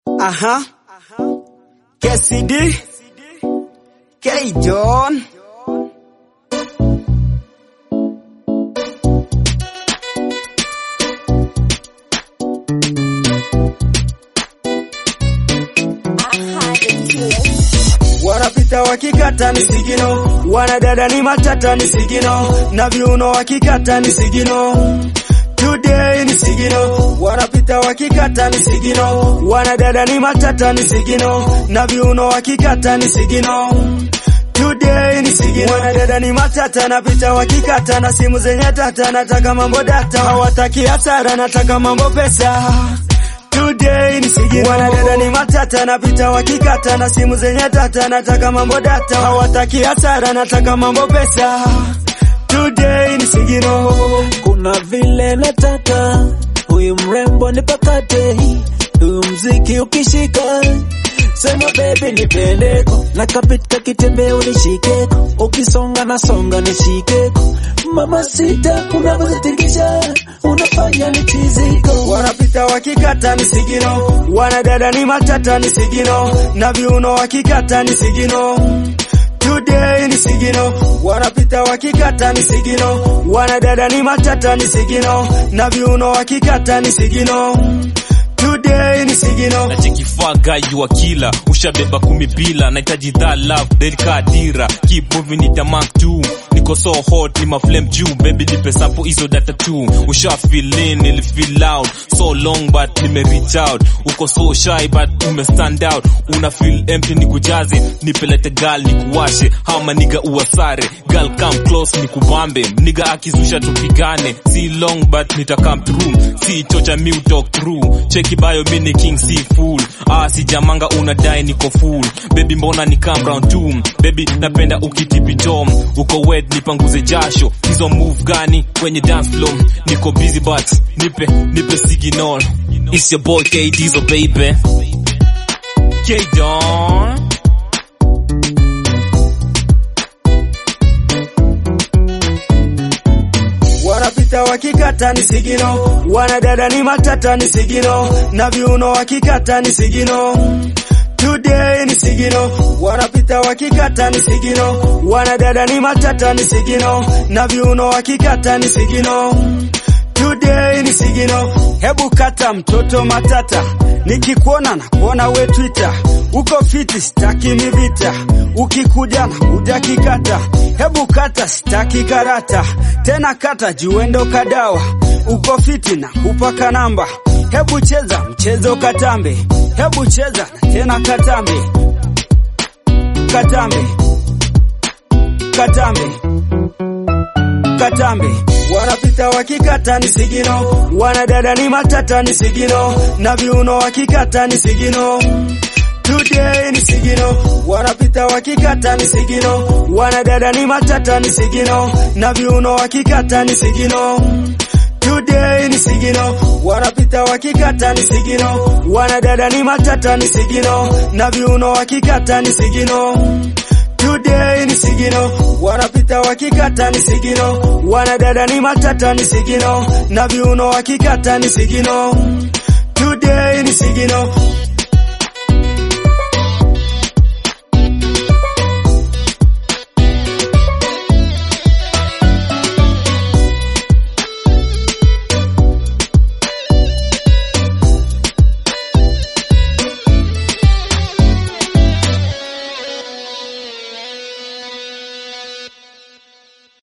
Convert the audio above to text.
Aha. KCD. K John. Wanapita wakikata ni sigino, wanadada ni matata ni sigino, na viuno wakikata ni sigino. Today ni sigino, wanapita wakikata ni sigino, wanadada ni matata ni sigino, na viuno wakikata ni sigino. Today ni sigino, wanadada ni matata, napita wakikata na simu zenye tata, nataka mambo data, hawataki hasara, nataka mambo pesa. Today ni sigino, wanadada ni matata, napita wakikata na simu zenye tata, nataka mambo data, hawataki hasara, nataka mambo pesa. Today ni sigino. Kuna vile nataka huyu mrembo nipakate, huyu mziki ukishika sema baby nipendeko, na kapitka kitembea unishikeko, ukisonga na songa nishikeko, mama sita unavyozitingisha unafanya nichiziko. Wanapita wakikata ni sigino, wanadada ni matata ni sigino, na viuno wakikata ni sigino. Today ni sigino, wanapita wakikata ni sigino, wanadada ni matata ni sigino, na viuno wakikata ni sigino. Today ni sigino. nachekifaga you a killer ushabeba kumi bila nahitaji that love delika dira keep moving it mark two niko so hot ni maflame juu baby nipe sapo hizo data tu usha feel in nili feel out so long but nime reach out uko so shy but ume stand out una feel empty nikujaze nipelete gal nikuwashe hama niga uwasare gal come close nikubambe niga akizusha tupigane si long but nita come through si chocha mi talk through cheki bayo mi ni king si fool ah si jamanga unadai niko fool baby mbona ni come round two baby napenda ukitipi tom uko wet nipanguze jasho hizo move gani kwenye dance floor niko busy but nipe nipe signal it's your boy K Diesel baby K Don Wanapita wakikata ni sigino, wanadada ni matata ni sigino, na viuno wakikata ni sigino. Today ni sigino, wanapita wakikata ni sigino, wanadada ni matata ni sigino, na viuno wakikata ni sigino. Today ni sigino, hebu kata mtoto matata, nikikuona na kuona we Twitter, uko fiti staki ni vita, ukikuja na kuja kikata, hebu kata staki karata, tena kata juendo kadawa, uko fiti na kupaka namba, hebu cheza mchezo katambe, hebu cheza na tena katambe, katambe, katambe katambe wanapita wakikata ni sigino, wanadada ni matata ni sigino, na viuno wakikata ni sigino. Today ni sigino, wanapita wakikata ni sigino, wanadada ni matata ni sigino, na viuno wakikata ni sigino. Today ni sigino, wanapita wakikata ni sigino, wanadada ni matata ni sigino, na viuno wakikata ni sigino. Today ni sigino, wanapita wakikata ni sigino, wanadada ni matata ni sigino, na viuno wakikata ni sigino. Today ni sigino,